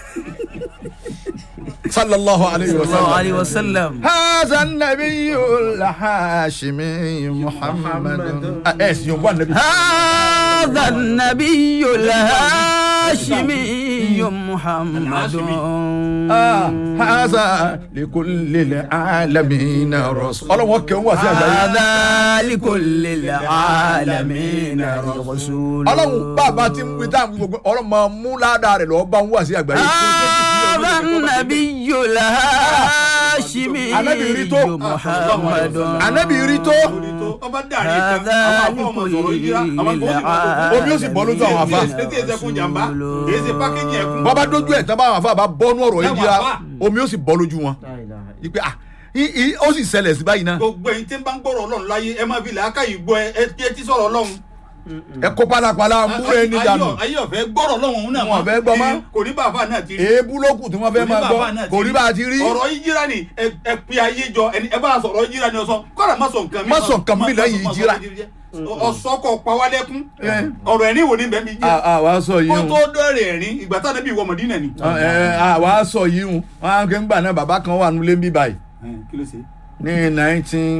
sallallahu alayhi wa الله sallam. عليه وسلم هذا النبي الهاشمي محمد ايش يوم النبي هذا النبي الهاشمي محمد آه هذا لكل العالمين رسول الله وكي هو هذا لكل العالمين رسول ọlọ́run bàbá tí ń wí táwọn gbogbo ọlọ́run máa mú ládàá rẹ̀ lọ́ọ́ bá ń wà sí àgbáyé. هذا النبي الهاشمي Ànábì rí tó. محمد ànábì rí tó ọba dàrí kan هذا àwọn afọ ọmọ sọ̀rọ̀ yíra àwọn tó Omi ó sì bọ́ lójú àwọn àfáà. èsì èsì ẹkún jàmbá èsì pákéjì ẹkún. bàbá dójú ẹ̀ tán báwọn àfa bá bọ́nú ọ̀rọ̀ yìí jíra Báwọn àfáà. omi ó sì bọ́ lójú wọn. ìpè ah i- i- ó sì ṣẹlẹ̀ sí báyìí náà gbogbo ẹ̀yin tí ń bá ń gbọ́rọ̀ ọlọ́run láyé ẹ máa fi làákàyè gbọ́ ẹ ẹ tí ẹ ti sọ̀rọ̀ ọlọ́run. ẹ kó pálapàla múra ẹni dànù Ayé- ayé ọ̀fẹ́ gbọ́rọ̀ ọlọ́run òun náà Wọn ò fẹ́ gbọ́ mọ́. kò ní bàbá náà ti rí. èébú lókù tí wọ́n fẹ́ máa gbọ́ kò rí bá a ti rí. ọ̀rọ̀ ìjìrá ni ẹ ẹ pe ayé jọ ẹni ẹ bá a sọ̀rọ̀ ìjìrá ni ọ̀sán kọ́ra má sọ nǹkan mi. Má sọ nǹkan mi lẹ́yìn ìjìrá. ọ̀sọ́kọ̀ pawálẹ́kún Ẹ. ọ̀rọ̀ ẹ̀rín wò ní bẹ́ẹ̀ mi jẹ́ àwa sọ yìí kó o tó dọ̀rẹ̀ ẹ̀rín ìgbà táwọn ẹbí wọ Mọ̀dínà ni. àwa sọ yìí o wọn á kẹ́ ń gbà náà bàbá kan wà nílé ń bí báyìí kí ló ṣe. ní nineteen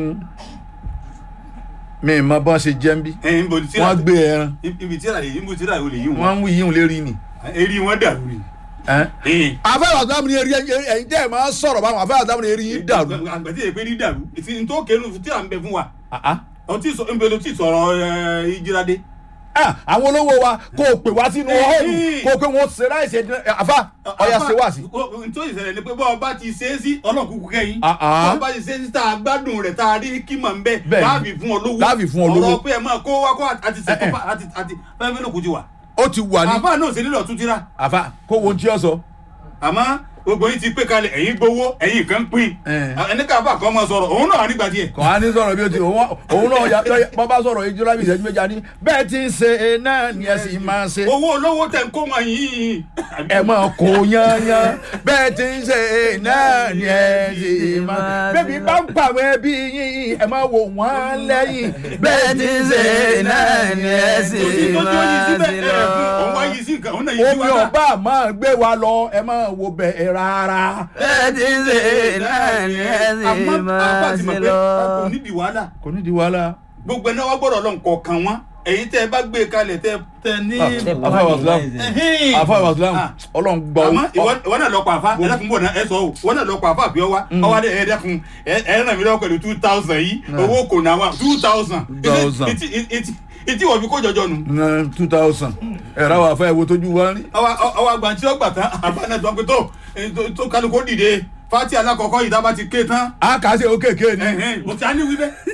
mi mọ bọ́n ṣe jẹ́ ń bí ẹ ń bọ̀ ní tíra wọ́n gbé ẹran ibi tíra yìí ibi tíra yìí ò lè yí wọn. wọ́n ń wí yíhun lérí ni. eré wọn dàrú ni. àfẹ́rẹ́ àtàwọn ní eré ẹ̀yin tẹ́ ẹ̀ máa sọ̀rọ̀ báwọn àfẹ́rẹ́ àtàwọn ní eré yín dàrú. àgbàtí èpè ní dàrú ìtì ní tó kéénu tíra ń bẹ fún wa. Ah, ah. ọtí sọ ń bẹ lọ tí sọ̀rọ̀ ẹ, ìjírádé. Ah, àwọn olówó wa kò pè wá sínú họ́ọ̀lù kò pé wọ́n ṣe láìsí ẹ̀dín àfa ọ̀yà ṣe wá sí. nítorí ìṣẹ̀lẹ̀ ni pé bọ́ọ̀ bá ti ṣe é sí ọlọ́run kúkú kẹ́yìn. Ah, ah. bọ́ọ̀ bá ti ṣe é sí tá a gbádùn rẹ̀ tá a rí kímọ̀ ń bẹ Bẹ́ẹ̀ni. láàbì fún ọ lówó. Láàbì fún ọ lówó. ọ̀rọ̀ pé ẹ máa kó wá kó àti Eh, ṣètò eh. pa- àti àti fẹ́ẹ́ mélòó kù ti wà. ó ti wà ní àbá náà ò sí nílò tún tíra. àfa kó wo tí ó sọ. àmọ́ gbogbo yín ti pé kalẹ̀ ẹ̀yin gbowó ẹ̀yin kan pín. Eh. ẹni ká bá kan máa sọ̀rọ̀ òun náà nígbà díẹ̀. kò á ní sọ̀rọ̀ bí o ti òun òun náà ya bọ́ bá sọ̀rọ̀ ìjọba bí ìṣẹ́jú méjì á ní bẹ́ẹ̀ ti ń ṣe é náà ni ẹ sì máa ṣe. owó olówó tẹ̀ ń kó wọn yìí. ẹ máa kó yányán bẹ́ẹ̀ ti ń ṣe é náà ni ẹ sì máa. bẹ́ẹ̀ni bá ń pàwọ́ ẹbí yín ẹ máa wò wọ́n lẹ́yìn bẹ́ẹ̀ ti ń ṣe náà ni ẹ sì kò sí tó tí ó yí máa síbẹ̀ ṣe ẹ̀ lọ. fún òun wá yí sí nǹkan òun náà yí sí omi wá náà. ọba máa gbé wa lọ ẹ máa wo bẹ́ẹ̀ rárá. bẹ́ẹ̀ ti ń ṣe náà ni ẹ sì àmọ́ àbá máa ti mọ̀ ṣe pé lọ. kò nídìí wàhálà kò ní di wàhálà. gbogbo ẹ̀ náà wá gbọ́dọ̀ lọ́n kọ̀ọ̀kan wọn èyí tẹ́ ẹ bá gbé kalẹ̀ tẹ́ tẹ́ ní. afa wasilam Ẹ̀hìn. afa wasilam Ah. ọlọ́run gbọ́ àmọ́ ìwọ ìwọ náà lọ pa àfa ẹ dákun bò náà ẹ sọ o ìwọ náà lọ pa àfa àbí ọwá ọwá dẹ ẹ dákun ẹ ẹ ràn mí lọ́wọ́ pẹ̀lú two thousand yìí owó kò náà wà two thousand. 2,000. ìtì ìtì ìtì wọ̀ fi kó jọjọ nù. two thousand ẹ̀rọ àwọn afẹ́ wo tójú wa rí. ọwọ́ ọwọ́ àgbà tí ó gbà tán àbá náà tó ń pè tó èyí tó- tó kálukú dìde fati alákọ̀ọ́kọ́ yìí dábàá ti ké tán. a kà á ṣe òkèké ni. ẹ̀hìn mo ti á ní wí bẹ́ẹ̀.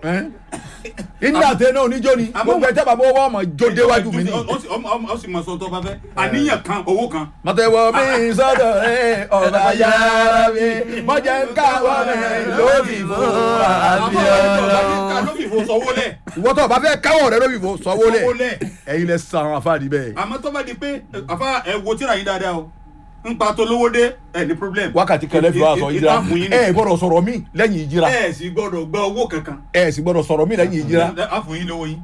ìdílé àti ẹni oníjó ni Àmọ́- gbogbo ẹjẹ bàbá owó ọmọ jó déwájú mi ni. ó sì ọmọ ọmọ- ó sì mọ sọ tó bá fẹ́ àníyàn kan owó kan. mọ̀tẹ́wọ́ mi sọ́dọ̀ ẹ ọ̀rọ̀ ayára mi mọ̀jẹ̀ ń káwọ́ rẹ̀ lórí ìbò àbí ọlọ́run. ló fi fò sọ́wọ́ lẹ̀. ìwọ tó o bá fẹ́ káwọ́ rẹ̀ lórí ìbò sọ́wọ́ Sọ́wọ́ lẹ̀ lẹ̀. ẹ̀yin lẹ sàn án afáàdì bẹ́ẹ̀. àmọ́ tó bá di pé àfa ẹ wo tíra yín dáadáa o ń pa tó lówó dé ẹ ní problem. wákàtí kẹlẹ́ fi wá sọ ìjìrá ìta fún yín ẹ ni. gbọ́dọ̀ sọ̀rọ̀ mí lẹ́yìn ìjìrá ẹ sì gbọ́dọ̀ gba owó kankan. ẹ sì gbọ́dọ̀ sọ̀rọ̀ mí lẹ́yìn ìjìrá a fún yín lówó yín.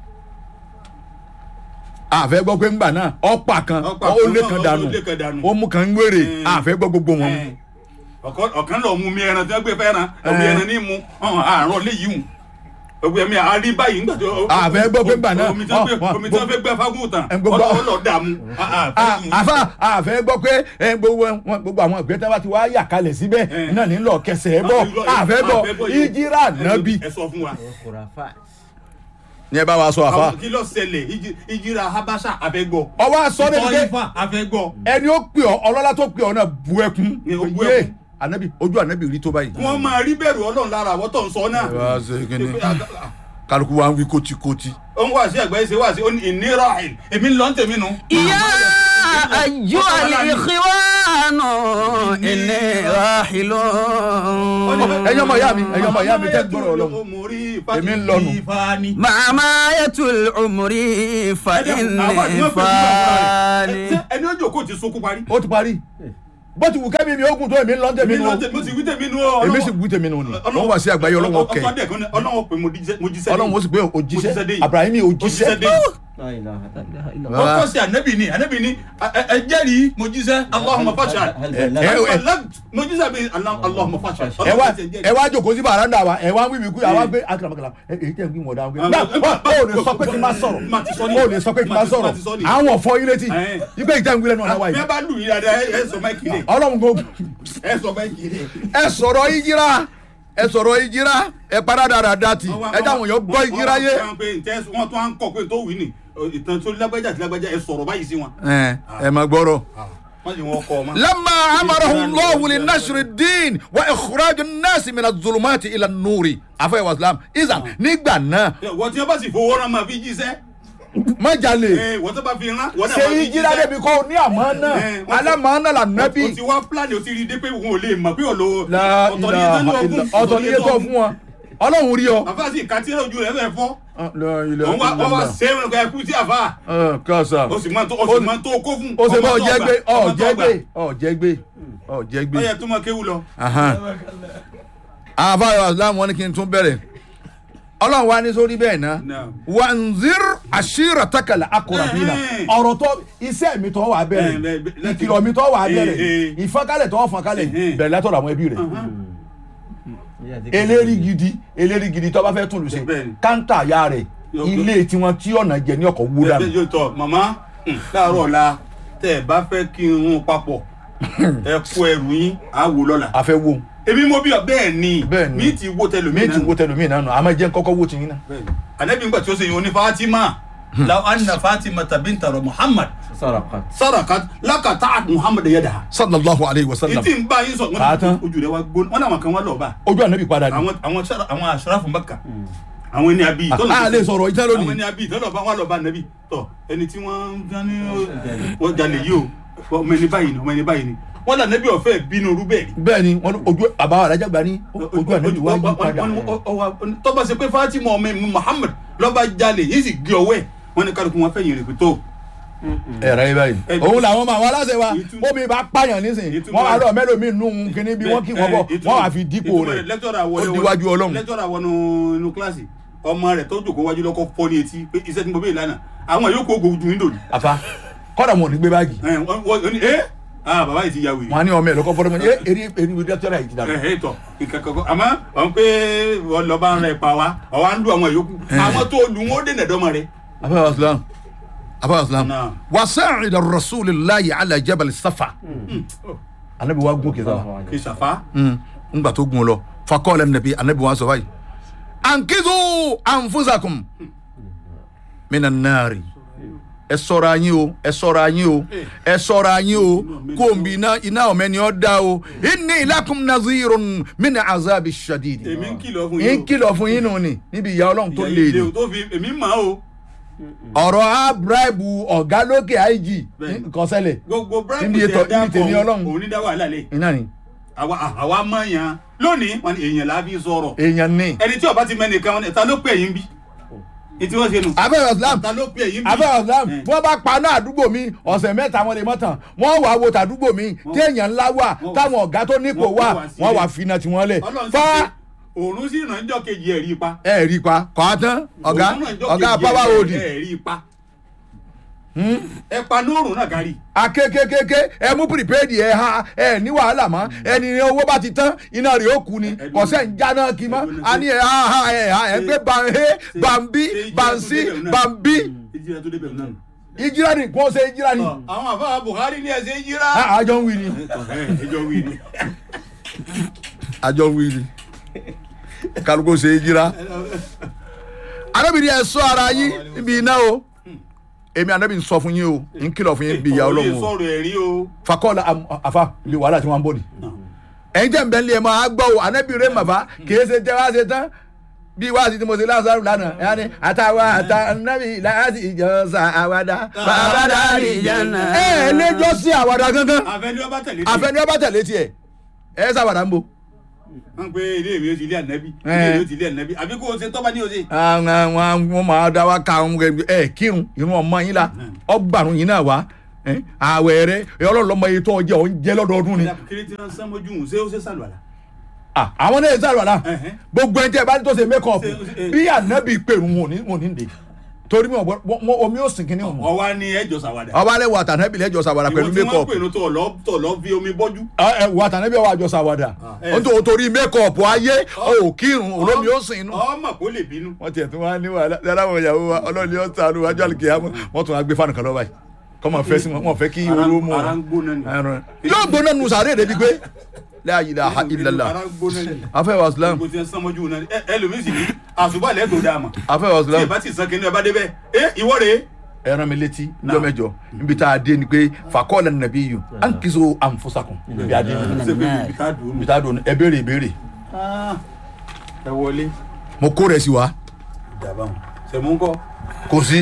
àfẹ́ gbọ́ pé ńgbà náà ọ̀pá kan Ọ̀pá ó kan lé náà, kan ó dànù lé kan dànù. ó mú kan ń wéré Mm. àfẹ́ gbọ́ gbogbo wọn. Ẹ, ọ̀kan- ọ̀kan lọ mú mi ẹran tí wọ́n gbé fẹ́ràn ọ̀bí ẹran ní mu ọ̀hún àárọ̀ léyìí hùn. ọgbẹ mi àárí báyìí nígbà tó. A fẹ́ gbọ́ pé gbà náà, omi tí wọ́n fẹ́- wọ́n- omi tí wọ́n fẹ́ gbẹ́ fágùn tán Ẹ gbogbo- ọlọ́wọ́ lọ dààmú. Ah, ah, Ah, fẹ́- àfa àfẹ gbọ́ pé ẹ, gbogbo wọn- gbogbo àwọn ìgbẹ́ tí wọ́n ti wá yà kalẹ̀ síbẹ̀ Eh. náà ní lọ kẹsẹ̀ ẹ bọ̀ àfẹ gbọ́ yìí. ìjírà nábì ẹ sọ fún wa. Khurafa. ní ẹ bá wa sọ àfa àwọn kí ló ṣẹlẹ̀ ìjì- ìjìra habasha àfẹ́gbọ́. ọwọ́ aṣọ ní ìtọ́ pé ifá àfẹ́gbọ́. ẹni ó pè ọ ọlọ́lá tó pè ọ náà bu ẹkún Ní o bu yé ẹkún. anabi ojú anabi rí tó báyìí. wọ́n máa rí bẹ̀rù ọlọ́run lára àwọn tó ń sọ náà. wá ṣe kíni kálukú wa ń wí kótíkótí. ó ń wá sí àgbáyé ṣe wá sí ó ní ìnira ẹ̀ èmi ń lọ ń tèmi nù. يا أيها الإخوان إني راحل ẹ̀yin ọmọ ìyá mi ẹ̀yin ọmọ ìyá mi tẹ́ ń gbọ́rọ̀ ọlọ́run Èmi ń lọnu. مع ماية العمر فإني فاني ẹni ó jòkó ti sunkún parí. ó ti parí bó ti wù kẹ́mi mi ogun tó èmi ń lọ tẹ̀mí èmi nu lọ tèmi mo sì wí tèmi nù ọ́. èmi sì wù tèmi nu ni wọ́n wá sí àgbáyé ọlọ́wọ́ kẹ́ ọlọ́wọ́ pé mo jíṣẹ́ mo jíṣẹ́ ọlọ́run ó sì pé Mo jíṣẹ́ dé òjíṣẹ́ yìí. abrahimi òjíṣẹ́ dé. La ilaha illallah. ó kọ́ sí ànábì ni ànábì ni ẹ- ẹ- ẹ jẹ́rìí mo jíṣẹ́ Allahumma fashhad. Hal Eh, ballagh? eh, mo jíṣẹ́ bí Allahumma fashhad. ẹ wá ẹ wá jókòó sí bàrádà wa ẹ wá ń wíwí kú àwa gbé akaramakara ẹ èyí tẹ̀ ń gbé wọn dáhùn gbé. Ah, náà ah, ó lè sọ pé kí n má sọ̀rọ̀ Má ti sọ ní. ó lè sọ pé kí n má Má ti- sọ̀rọ̀ má ti sọ ní. àwọn ọ̀fọ̀ yín létí Eh. ìgbé ìjà ń gbé lẹ́nu ọ̀nà wa bí yìí ẹ bá lù yín dáadáa ẹ ẹ sọ máìkì lè ọlọ́run kò ẹ sọ máìkì lè. ẹ sọ̀rọ̀ ìjìrá ẹ sọ̀rọ̀ ìjìrá ẹ padà dáadáa tì ẹ dáhùn yọ gbọ́ ìjìrá yé. wọ́n tún á ń kọ̀ pé tó wí ni ìtàn tó lágbájá àti lágbájá ẹ sọ̀rọ̀ báyìí sí wọn. ẹ ẹ má gbọ́rọ̀. wọ́n sì wọ́n kọ́ ọ ma. لما امره الله لنشر الدين واخراج الناس من الظلمات الى النور عفوا واسلام اذا nígbà náà wọ́n tí wọ́n bá sì fowó rán máa fi jíṣẹ́ má jalè ẹ, wọ́n tó bá fi rán wọ́n náà ṣe máa fi ìjìlá débi kó ní àmọ́ náà Eh, wọ́n ti- alámọ̀ọ́nà là o nábì ti wá pílánì o ti rí i dé pé òun ò lè mọ̀ pé ọ̀lọ́ La ọ̀tọ̀ ní ètò ilaha ìlú illa- ọ̀gùn ọ̀tọ̀ ní iye tó fún wọn ọlọ́run rí ọ. àfáàsì kàtírà ojú rẹ̀ fẹ́ fọ́ La ilaha òun wá wọ́n wá illallah. ṣe é wọn kọ́ ẹkú sí àfáà Ah, kásá o sì máa tó o sì máa tó kó fún ó ṣe bọ́ ọmọ tó ọ̀jẹ́ gbà, gbé ọmọ tó ọ̀jẹ́ gbà. gbé ọ̀jẹ́ gbé ọ̀jẹ́ gbé. ó yẹ tó máa kéwù lọ. Ahan. àwọn afáàyọ islam wọn ni kí n tún bẹ̀rẹ̀ ọlọ́run wa ní sórí bẹ́ẹ̀ náà Naam. wanzir ashirataka akurabina Eh. ọ̀rọ̀ tó iṣẹ́ mi tó wà Eh, bẹ̀rẹ̀ bẹ́ẹ̀, bẹ́ẹ̀, ìkìlọ̀ mi tó wà Eh, bẹ̀rẹ̀ eh. ìfọ́nkálẹ̀ tó fọ́nkálẹ̀ Eh. bẹ̀rẹ̀ látọ̀dọ̀ àwọn ẹbí rẹ̀ eléri gidi eléri gidi tó bá fẹ́ tún lù sí Bẹ́ẹ̀ ni. káńtà ya rẹ̀ Yóò- ilé tiwọn tí ọ̀nà jẹ ní ọkọ̀ wú bẹ́ẹ̀ dànù yóò tọ màmá hmm, láàárọ̀ ọ̀la tẹ́ ẹ bá fẹ́ kí n rún papọ̀ ẹ kó ẹrù yín á wò lọ́la. àfẹ́ wo èmi mo bí ọ bẹ́ẹ̀ ni Bẹ́ẹ̀ ni. mi ti wo tẹlomi mi ti wo tẹlomi náà nù àmọ́ jẹ́ kọ́kọ́ wo ti yín náà. anabi ngbà tí ó ṣe yìí oní fatima law anna fatima tabinta rọ muhammad Saraqat. sarakat lakata muhammad yadaha. sallallahu alayhi wa sallam ìtì ń bá yín sọ Àtán. wọn ojú rẹ wa gbóná wọn làwọn kan wá lọ bá ojú ànábì padà ni àwọn àwọn sara àwọn asrafu Makka àwọn ẹni àbí a lè sọ̀rọ̀ ìtẹ́ àwọn lónìí ẹni àbí ìtọ́lọ̀ bá wà lọ bá nàbí tọ ẹni tí wọ́n ń dání wọ́n jalè yìí o ọmọ ẹni báyìí ni ọmọ ẹni báyìí ni wọ́n là nàbí ọ̀fẹ́ bínú rú bẹ́ẹ̀ ni. bẹ́ẹ̀ ni wọ́n ní ojú àbáwọ̀ alájàgbá ní ojú ànábì wá yí padà tọ́ba ṣe pé Fatima ọmọ mi Muhammad lọ́ba jalè yìí sì gbé ọwọ́ ẹ̀ wọ́n ní kálukú wọn fẹ́yìn rẹ̀ pé tó ẹ̀rọ yìí báyìí Eh, òun làwọn ọmọ àwọn aláṣẹ wa ìtumọ̀- omi bá pààyàn nísìnyí ìtumọ̀- wọn wà lọ mẹlòmíì nù kíní bí wọn kì wọn bọ wọn wà fi dípò rẹ̀ lẹ́tọ̀rọ̀ ó díwájú Ọlọ́run. lẹ́tọ̀rọ̀ wọnú inú kíláàsì ọmọ rẹ̀ tó jòkó wájú lọ́kọ́ fọ́ ní etí pé iṣẹ́ tí mo bẹ́ẹ̀ lánàá àwọn yòókù ogun ojú níndò ni. àfa kọ́dà wọn ò ní gbé báàgì ẹ wọ́n wọ́n ní ẹ́ ah bàbá yìí ti ya wèrè. wọn á ní ọmọ ẹ lọkọ fọdọ mọ ẹ eri eri ibi dọkítọrà yìí ti dàgbà. ẹ ẹ tọ ìkàkọ̀kọ̀ àmọ́ wọn pé wọn lọ bá ń rẹ pa wa ọwọ́ à ń lu àwọn yòókù àwọn tó lu wọn ó dènà dọ́mọ rẹ. afa islam afa islam Naam. wasa'id rasulillahi ala jabal safa anabi wa gun kisa wa kì í ṣàfà. ngba tó gun lọ fakọọlẹ nabi anabi wa sọ báyìí ankizu anfusakum mina naari ẹ ṣọ́ra yín o ẹ ṣọ́ra yín o ẹ ṣọ́ra yín o kóńbi iná iná ọmọ ẹni ọ dá o inni lakum nazirun min azabi shadid èmi ń kìlọ̀ fún yín yín o. kìlọ̀ fún yín nù ni níbi ìyá ọlọ́run tó Ìyá lè ilé ní o tó fi èmi mà o. ọ̀rọ̀ á bíráìbù ọ̀gá lókè IG Bẹ́ẹ̀ni. nǹkan ṣẹlẹ̀ gbogbo bribe Níbi tẹ ètò- dá níbi tèmi kọ Ọlọ́run. òun ní dá wàhálà lẹ iná ni àwa àwa mọ̀ yàn lónìí wọn ni èèyàn la fi sọ̀rọ̀ èèyàn ní. ẹni tí ọba ti mẹ́nìkan wọn ni ta ló pè yín bí ètí wọ́n ṣe nù abẹ́rẹ́ islam ta ló pè yín bí abẹ́rẹ́ islam Eh. wọ́n bá paná àdúgbò mi ọ̀sẹ̀ mẹ́ta wọn lè mọ́ tán wọ́n wà wo tàdúgbò mi tí èèyàn ńlá wà wọ́n wà- táwọn ọ̀gá tó nípò wọ́n wà wà sílẹ̀. wọ́n wà fínà tí wọ́n lẹ̀ Ọlọ́run sì fa ṣe òòrùn sì ràn jọ́ kejì ẹ̀ rí pa ẹ rí pa kọ́ á tán ọ̀gá Òòrùn ràn jọ́ ọ̀gá kejì power ẹ̀- hold ẹ̀ rí pa ẹ pa nóòrùn náà kárí. akékékéké ẹ mú prepaid ẹ ha ẹ ní wàhálà mọ́ ẹni ní owó bá ti tán iná rẹ̀ ó kú ni kọ̀sẹ̀ ń jáná kí mọ́ a ní ẹ ha ha ẹ ha ẹ gbé banhe bambi bansi bambi ìjìnlẹ̀ tó débẹ̀ náà. ìjìrá ni kò ṣe ìjìrá ni àwọn àfáà buhari ní ẹsẹ̀ yíra. Ah, àjọ ń wí ni ẹjọ́ wí ni. àjọ ń wí ni kálukó ṣe ìjìrá arábìnrin ẹ sọ ara yín níbi iná o èmi anabi ń sọ fún yín o ń kìlọ̀ fún yín bí ìyá Ọ̀rọ̀ yìí ọlọ́run o sọ̀rọ̀ ẹ̀rí o. fakọ́ọ̀lá àfa ilé wàhálà tí wọ́n ń bọ̀ ni. ẹ̀yin jẹ́ nbẹ̀ ń lé ẹ̀ máa gbọ́ o anabi rẹ̀ màfà kìí ṣe jẹ́ wá ṣe tán bí wáàsí tí mo ṣe lásàrò lánàá ẹ̀ ní àtàwọn àtànábì láti ìjọ sa àwàdà bàbá dàrí jẹ́nà. ẹ ẹ lẹ́jọ́ sí àwàdà gangan àfẹnú ọba tẹ̀lé. àfẹnú ọba tẹ̀lé tiẹ̀ ẹ sàwàdà ń bo. wọ́n pe ilé ìwé ti ilé ànábì Eh. ilé ìwé ti ilé ànábì àbí kó o ṣe tọ́ba ní o ṣe. àwọn àwọn wọn máa dá wa ká àwọn ẹ kírun irun ọmọ yín la ọgbàrún yín náà wá ẹ, àwẹ̀ rẹ ọlọ́lọ́mọ yìí tó ọjẹ́ òun jẹ́ lọ́dọọdún ni. kiri tí wọ́n sán mójú ṣé ó ṣe sàlùwàlà. Ah, àwọn náà sáré wàlá Ẹhẹ́. gbogbo ẹni tí ẹ bá ní tó ṣe mẹkọọpù Ṣe- ṣe- bí ànábì pèrún wọn ò ní wọn ò ní dè torí mi ò gbọ́ wọn omi ó sìn kínní wọn. ọwá ní ẹjọ́ sàwádà. ọba alẹ́ wà tànábì lẹ́jọ́ sàwádà pẹ̀lú ìwọ tí wọ́n mẹkọọpù pè ní tó lọ tó lọ fi omi bọ́jú. wà tànábì wà jọ sàwádà ẹ. ó tó torí mẹkọọpù ayé ò kírun olómi ó sìn inú. ọmọ kò lè bínú. wọ́n tiẹ̀ tún wá ní wàhálà dára wọn ìyàwó wa ọlọ́ọ̀ni ó sànù wájú àlùkìyàmọ́ wọ́n tún wá gbé fáànù kan lọ́wọ́ yìí kọ́ máa fẹ́ sí wọn wọ́n fẹ́ kí Ara- oró mú ara ń wọn. gbóná ni. Ẹran. yóò gbóná nu sàárè débi pé la ilaha illallah ara ń gbóná ni. afẹ́ wa islam gbogbo tí wọ́n sán mójú náà ẹ ẹlòmíì sì ní àṣùbà lẹ́tọ̀ọ́ dáa mà. afẹ́ wa tí islam ẹ bá ti sàn kínní ẹ bá débẹ̀ ẹ ìwọ rèé. ẹ rán mi létí níjọ́ mẹ́jọ níbi tá a dé ni pé fakọ́ọ̀lẹ̀ nàbí yìí à ń kí so ànfọ́sàkùn níbi adé ṣé pé ibi tá a dùn ún níbi tá a dùn ẹ béèrè ìbéèrè ẹ wọlé. mo kó rẹ̀ sí wa dàbà wọn sẹ̀mú ńkọ́. kò sí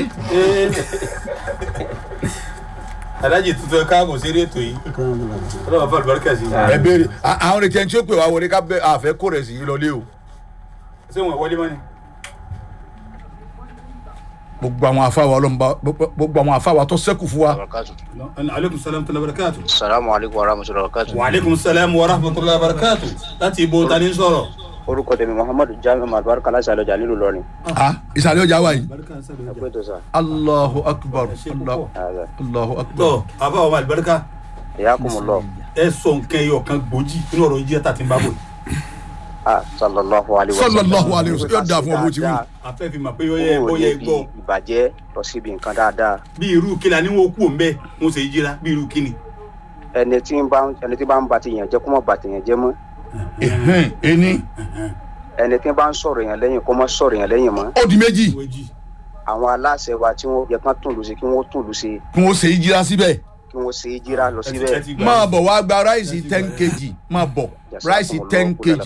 alájì tuntun ẹ káàbọ̀ sí rétò yìí ọlọ́wọ́ fún àlùbáríkà sí i. ẹ béèrè À- àwọn retí ẹni tí ó pè wá wọlé ká bẹ àfẹ́ kó rẹ̀ sí yìí lọlé o ṣé wọn wọlé mọ́ni. gbogbo àwọn afáwa ọlọ́mọba gbogbo àwọn afáwa tó sẹ́kù fún wa barakatu. aleykum salaam tala barakatu. salamu alaikum warahmatullahi wabarakatuh. wa aleykum salaam wa rahmatulahi barakatu. láti ibo ta ni sọ̀rọ̀. orúkọ tèmi muhammadu jamiu maduwari kala salo jà nílùú lọrin. Ah, ìsàlẹ̀ ọjà wa yìí ẹ pé tó sa. allahu akbar ṣe Allahu- Ààrẹ. allahu akbar tọ́ àbá wa àlùbáríkà ìyá kò mú lọ. ẹ sọ nǹkan ẹyọ kan gbòógì nínú ọ̀rọ̀ yìí tá a ti ń bá bọ̀ yìí. ah sallallahu alayhi wa sallam. sallallahu alayhi wa sallam yóò dáa fún ọ bó ti wí a fẹ́ fi mọ̀ pé ó yẹ ó kúrò yẹ níbi gbọ́ ìbàjẹ́ lọ síbi nǹkan dáadáa. bí irú kíla ni wọn kú òun bẹ́ẹ̀ wọn ṣe jíra bí irú kíni. ẹni tí ń bá ẹni tí bá ń ba tèèyàn jẹ́ kó má ba tèèyàn jẹ́ mọ́. Ẹhẹ́n, ẹni ẹni tí bá ń sọ̀rọ̀ èèyàn lẹ́yìn kó má sọ̀rọ̀ èèyàn lẹ́yìn mọ́. ó di méjì wọ́jì àwọn aláṣẹ wa tí wọ́n yẹ kán tún lù sí kí wọ́n tún lù sí kí wọ́n ṣe ìjìra síbẹ̀ kí wọ́n ṣe é jíra lọ síbẹ̀. máa bọ̀ wá gba ráìsì ten kg máa bọ̀ ráìsì ten kg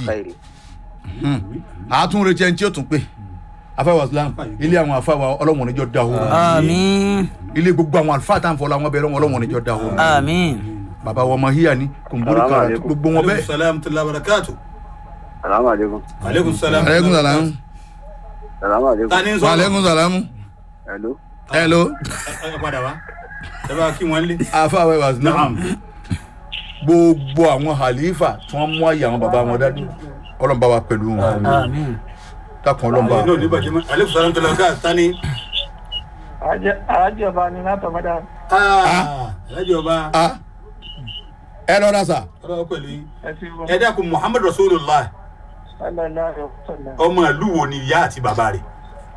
àtún retí ẹni tí ó tún pè afáwà islam ilé àwọn afáwà ọlọ́wọ̀n níjọ́ dahoro àmín ilé gbogbo àwọn àlùfáà tá à ń fọlọ́ àwọn bẹ̀rẹ̀ wọn ọlọ́wọ̀n níjọ́ dahoro àmín bàbá wọn máa híyà ní kùnbórí kan àti gbogbo wọn aleykum bẹ́ẹ̀. salaam tala barakatu. salaamaleykum. aleykum salaam. aleykum salaam salaamaleykum. ta ni wa sọ̀rọ̀ aleykum salaam hello. hello ẹ ẹ padà wá ẹ bá kí wọ́n lé. afáwà wa islam naam gbogbo àwọn halifa tí wọ́n mú àyè àwọn bàbá wọn dání ọlọ́mọba wa pẹ̀lú wọn àmín dákun ọlọ́mọba ayé náà ní bàjẹ́ mọ́ aleykum salaam tala barakatu ta ni. alájọ ọba ni látọmọdá alájọ ọba ah ẹ lọ́ra sà ọlọ́wọ́ pẹ̀lú yín. ẹ ti wọ ẹ dákun muhammadu rasulillah ọlọlá ọsọlá ọmọ ìlú wo ni ìyá àti bàbá rẹ̀.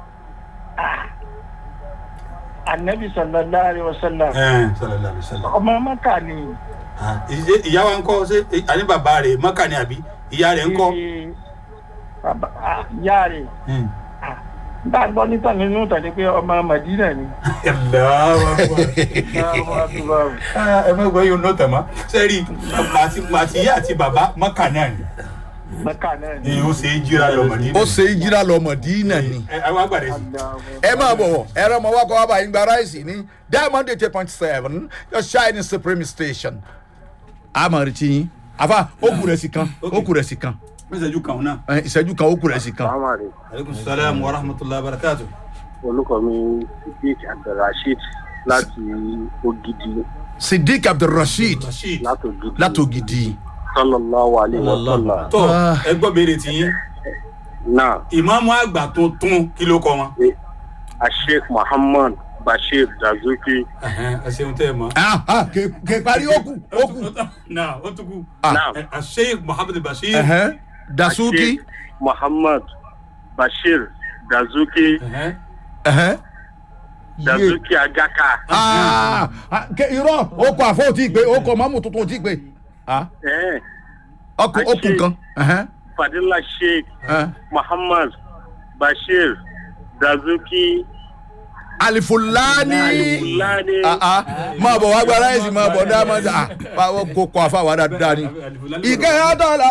anabi sọlọlá àríwọsọlá sallallahu alaihi wasallam. ọmọ mọkà ni Ah, ìṣe ìyá wa ń kọ́ ṣé àní bàbá rẹ̀ mọ́kà ni àbí ìyá rẹ̀ ń kọ́. Ṣé bàbá ah, ìyá rẹ bá a gbọ́ níta nínú tàbí pé ọmọ madina ni Allahu Akbar. Allahu Akbar. Ah, ẹ má gbọ́ yóò nọ́ tẹ̀mọ́ sẹ́rí àti àti ìyá àti bàbá mọ́kà náà ni mọkà náà ni ni ó ṣe é jíra lọ Mádínà. ó ṣe ìjìra lọ mọ̀dínà ni ẹ àwọn àgbàdo sí. ẹ máa bọ̀ ẹ rọ ọmọ wa kọ́ wa bá yín gba ráìsì ní diamond eight point seven your shining supreme station àmọ̀ retí yín àfa ó kù rẹ̀ sí kan ó kù rẹ̀ sí kan mẹ́sàájú kan náà. ẹ, ìṣẹ́jú kan ó kù rẹ̀ sí kan salaamaleykum. aleykum salaam wa rahmatulah barakatu. orúkọ mi sidik abdulrasheed láti ogidi sidik abdulrasheed rasheed. látògidì látògidì sallallahu alayhi wa sallam. tó Ah. ẹ gbọ́ béèrè tiyín náà ìmáàmù àgbà tuntun kí ló kọ wọn. asheikh muhammad bashir dazuki Ẹ̀hẹ́n, ẹ ṣeun tẹ́ ẹ mọ̀. Ah, ah, kè kè parí ó kù ó kù. náà ó tún kú. Ah. naam Ẹ, Sheikh Muhammad Bashir. Ẹ̀hẹ́n, dasuki. Sheikh muhammad bashir dazuki Ẹ̀hẹ́n. Ẹ̀hẹ́n. Yé. dazuki agaka Ah, ah, kè irọ́ ó kọ àfọ̀ tí ì pé ó kọ mọ́mù tuntun tí ì pé. Ah, eh, ọkù ó kù kan. Ẹ̀hẹ́n, fadila sheikh ẹ̀hẹ́n. muhammad bashir dazuki alifulani. alifulani Ah, ah, máa bọ̀ wá gba aláìsí máa bọ̀ dá máa dá. Ah, kò kọ àfọ̀ àwa dáadáa ni. ìkẹyà dọ́là